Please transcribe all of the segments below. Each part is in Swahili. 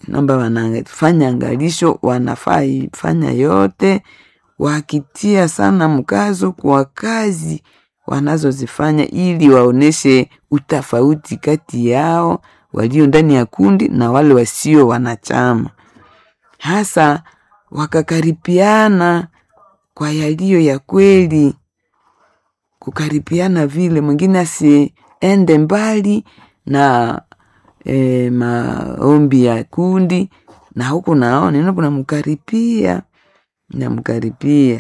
naomba wanafanya angalisho, wanafaa ifanya yote wakitia sana mkazo kwa kazi wanazozifanya ili waoneshe utofauti kati yao walio ndani ya kundi na wale wasio wanachama, hasa wakakaripiana kwa yaliyo ya kweli, kukaripiana vile mwingine asiende mbali na e, maombi ya kundi na huku nao neno kunamkaripia namkaripia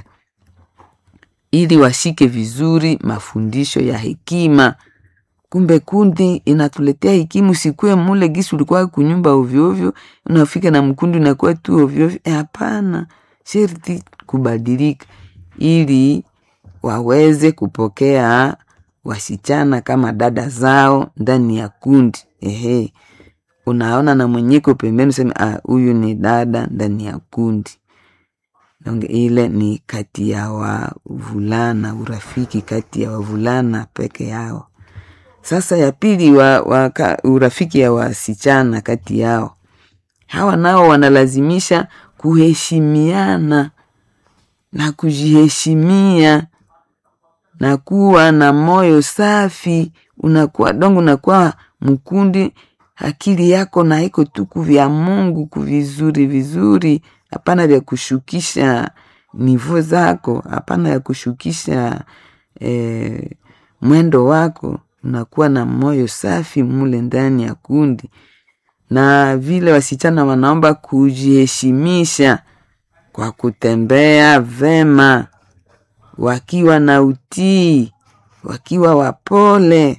ili washike vizuri mafundisho ya hekima. Kumbe kundi inatuletea hekima, usikue mule gisi ulikuwa kunyumba ovyoovyo, unafika na mkundi unakuwa tu ovyoovyo. Hapana, sherti kubadilika ili waweze kupokea wasichana kama dada zao ndani ya kundi. Ehe, unaona na mwenyeko pembeni, useme ah, huyu ni dada ndani ya kundi. Donge ile ni kati ya wavulana, urafiki kati ya wavulana peke yao. Sasa ya pili wa, wa, ka, urafiki ya wasichana kati yao, hawa nao wanalazimisha kuheshimiana na kujiheshimia na kuwa na moyo safi. Unakuwa dongo, unakuwa mkundi, akili yako na iko tu kuvya Mungu kuvizuri vizuri hapana vya kushukisha nivo zako, hapana ya kushukisha eh, mwendo wako. Unakuwa na moyo safi mule ndani ya kundi, na vile wasichana wanaomba kujiheshimisha kwa kutembea vema, wakiwa na utii, wakiwa wapole,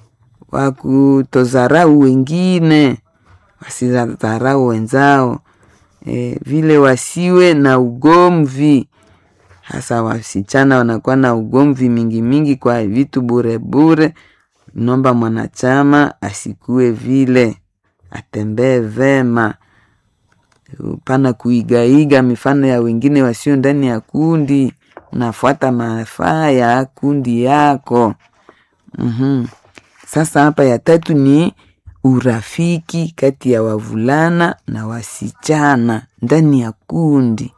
wakutozarau wengine, wasidharau wenzao. E, vile wasiwe na ugomvi, hasa wasichana wanakuwa na ugomvi mingi mingi kwa vitu bure bure. Nomba mwanachama asikue vile, atembee vema, pana kuigaiga mifano ya wengine wasio ndani ya kundi. Unafuata mafaa ya kundi yako. mm-hmm. Sasa hapa ya tatu ni urafiki kati ya wavulana na wasichana ndani ya kundi.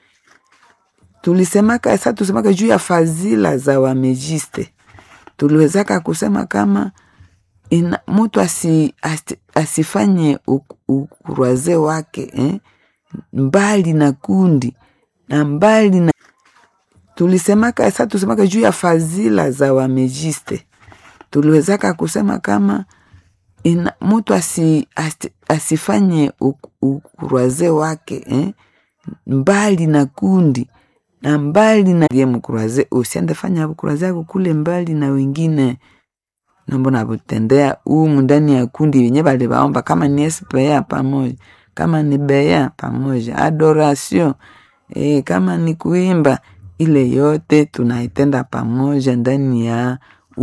Tulisemaka sasa, tusemaka juu ya fadhila za wamejiste, tuliwezaka kusema kama ina, mtu asi, asi, asifanye ukuraze wake eh, mbali na kundi na mbali na tulisemaka sasa, tusemaka juu ya fadhila za wamejiste, tuliwezaka kusema kama ina, mtu asi, asi, asifanye ukuraze wake eh, mbali na kundi na mbali na ye mkuraze, usiende fanya ukuraze yako kule mbali na wengine nambo nabutendea umu ndani ya kundi wenye bali baomba, kama ni SPA pamoja, kama ni bea pamoja, adoration eh, kama ni kuimba, ile yote tunaitenda pamoja ndani ya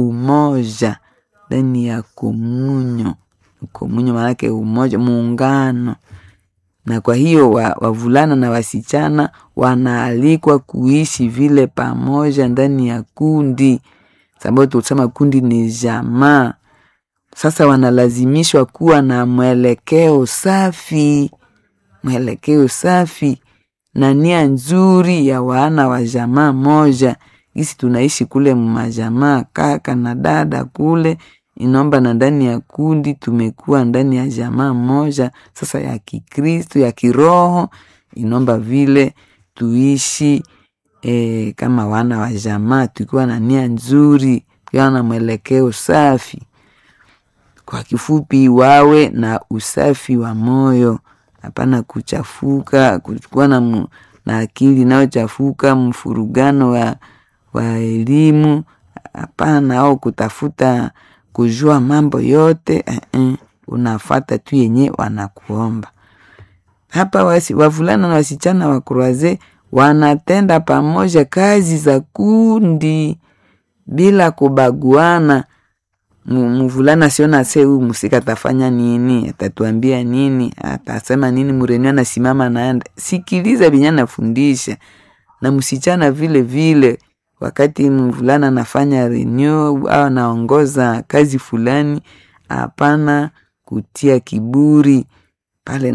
umoja ndani ya komunyo. Komunyo maanake umoja, muungano. Na kwa hiyo wavulana wa na wasichana wanaalikwa kuishi vile pamoja ndani ya kundi, sababu tulisema kundi ni jamaa. Sasa wanalazimishwa kuwa na mwelekeo safi, mwelekeo safi na nia nzuri ya wana wa jamaa moja. Gisi tunaishi kule mmajamaa, kaka na dada kule inaomba na ndani ya kundi tumekuwa ndani ya jamaa moja sasa ya Kikristo ya kiroho, inaomba vile tuishi e, kama wana wa jamaa tukiwa na nia nzuri, tukiwa na mwelekeo safi. Kwa kifupi, wawe na usafi wa moyo, hapana kuchafuka, kuchukua na, na akili inayochafuka, mfurugano wa, wa elimu hapana, au kutafuta kujua mambo yote uh -uh. Unafata tu yenye wanakuomba hapa. Wasi, wavulana na wasichana wa kuraze wanatenda pamoja kazi za kundi bila kubaguana. Mvulana siona se huyu musika atafanya nini, atatuambia nini, atasema nini, mureni anasimama naenda. Sikiliza binye anafundisha, na msichana vile vile wakati mvulana anafanya renew au anaongoza kazi fulani, hapana kutia kiburi pale.